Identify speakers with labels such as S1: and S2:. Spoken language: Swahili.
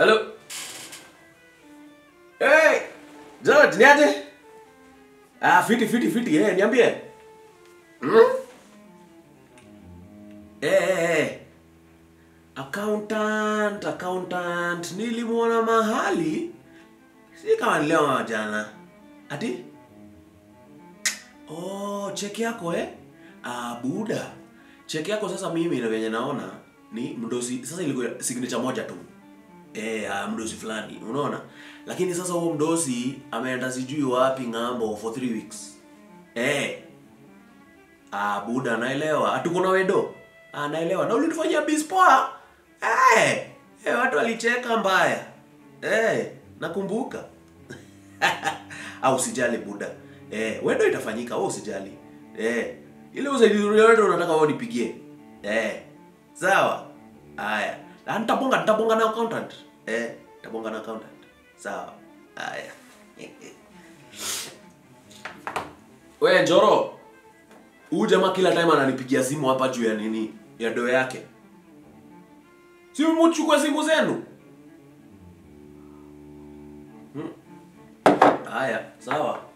S1: Hello. Hey, George, niaje? Ah, fiti fiti fiti, eh, niambie. Hmm? Eh, eh, eh. Accountant, accountant, nilimwona mahali. Si kama ni leo ama jana. Ati? Oh, cheki yako eh? Ah, buda. Cheki yako sasa mimi na venye naona ni mdosi sasa ilikuwa signature moja tu. Eh, ah, mdosi fulani, unaona? Lakini sasa huo mdosi ameenda sijui wapi ng'ambo for three weeks. Eh. Ah, buda naelewa. Hatuko na wedo. Ah, naelewa. Na ulitufanyia biz poa. Eh. Eh, watu walicheka mbaya. Eh, nakumbuka. Au usijali buda. Eh, wedo itafanyika, wewe usijali. Eh, ile usaidizi yote unataka wewe nipigie. Eh. Sawa. Haya. Na nitabonga nitabonga na accountant. Eh, nitabonga na accountant. Sawa. Haya. Wewe Njoro. Huyu jamaa kila time ananipigia simu hapa juu ya nini? Ya doo yake. Si mchukue simu zenu. Hmm. Haya, sawa.